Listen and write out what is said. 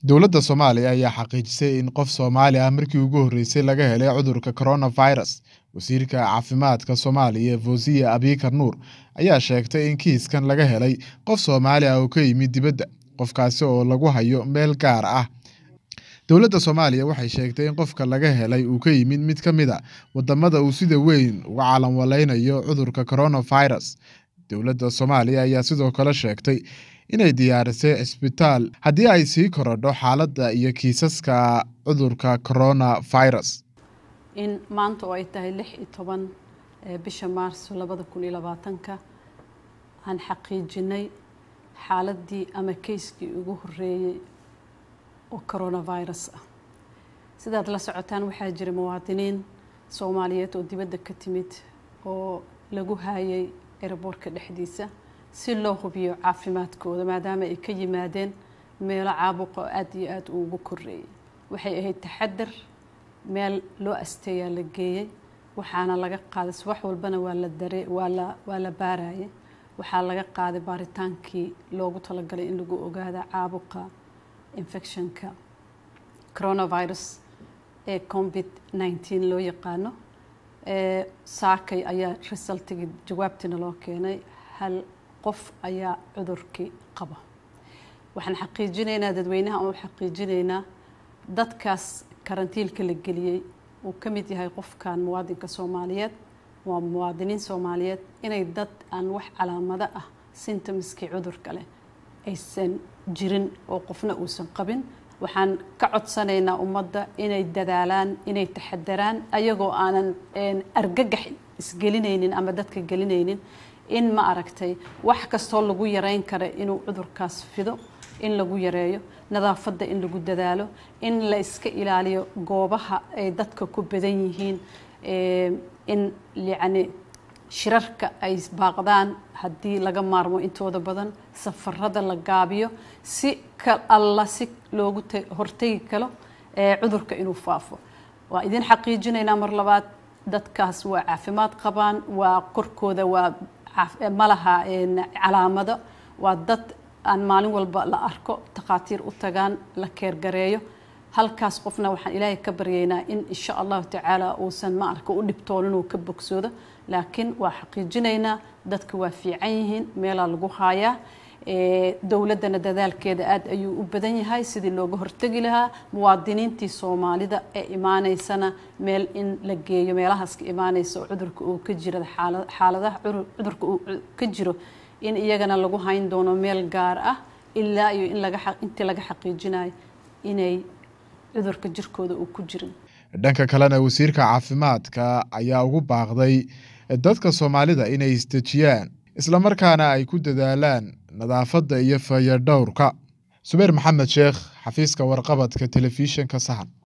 Dowladda Soomaaliya ayaa xaqiijisay in qof Soomaali ah markii ugu horreysay laga helay cudurka coronavirus. Wasiirka Caafimaadka Soomaaliya Fawziya Abiykar Nuur ayaa sheegtay in kiiskan laga helay qof Soomaali ah oo ka yimid dibadda, qofkaasi oo lagu hayo meel gaar ah. Dowladda Soomaaliya waxay sheegtay in qofka laga helay uu ka yimid mid ka mid a waddamada uu sida weyn uga calaamuleynayo cudurka coronavirus. Dowladda Soomaaliya ayaa sidoo kale sheegtay inay diyaarisay cisbitaal haddii ay sii korodho xaaladda iyo kiisaska cudurka coronavirus. in maanta oo ay tahay lix iyo toban bisha maarso labada kun iyo labaatanka aan xaqiijinay xaaladii ama keyskii ugu horreeyey oo coronavirus ah sidaad la socotaan waxaa jira muwaadiniin soomaaliyeed oo dibadda ka timid oo lagu haayay eraboorka dhexdiisa si loo hubiyo caafimaadkooda maadaama ay ka yimaadeen meelo caabuqa oo aada iyo aada ugu koreeyay waxay ahayd taxadar meel loo asteeyaa la geeyey waxaana laga qaaday subax walbana waa la dare waa la waa la baarayay waxaa laga qaaday baaritaankii loogu talagalay in lagu ogaada caabuqa infectionka coronavirus ee covid nineteen loo yaqaano saakay ayaa resultigii jawaabtiina loo keenay hal qof ayaa cudurkii qaba waxaan xaqiijinaynaa dadweynaha oo xaqiijinaynaa dadkaas karantiilka la geliyey uu ka mid yahay qofkan muwaadinka soomaaliyeed waa muwaadiniin soomaaliyeed inay dad aan wax calaamado ah symptomskii cudurka leh aysan jirin oo qofna uusan qabin waxaan ka codsanaynaa ummadda inay dadaalaan inay taxadaraan ayagoo aanan argagax isgelinaynin ama dadka gelinaynin in ma aragtay wax kastoo lagu yareyn kara inuu cudurkaas fido in lagu yareeyo nadaafadda in lagu dadaalo in la iska ilaaliyo goobaha ay dadka ku badan yihiin in yacni shirarka ay baaqdaan haddii laga maarmo intooda badan safarada la gaabiyo si ka alla si loogu hortegi karo cudurka inuu faafo waa idin xaqiijinaynaa mar labaad dadkaas waa caafimaad qabaan waa korkooda waa malaha calaamado waa dad aan maalin walba la arko takhaatiir u tagaan la keergareeyo halkaas qofna waxaan ilaahay ka baryaynaa in insha allahu tacaala uusan ma arka u dhibtoonin uu ka bogsoodo laakiin waa xaqiijinaynaa dadka waa fiican yihiin meelaa lagu haayaa dowladdana dadaalkeeda aada ayuu u badan yahay sidii looga hortegi lahaa muwaadiniintii soomaalida ee imaaneysana meel in la geeyo meelahaas ka imaaneysa oo cudurka uu ka jira xaaladaha cudurka uu ka jiro in iyagana lagu hayn doono meel gaar ah ilaa iyo in laga intii laga xaqiijinayo inay cudurka jirkooda uu ku jirin dhanka kalena wasiirka caafimaadka ayaa ugu baaqday dadka soomaalida inay isdejiyaan islamarkaana ay ku dadaalaan nadaafadda iyo fayadhowrka subeer maxamed sheekh xafiiska warqabadka telefishinka sahan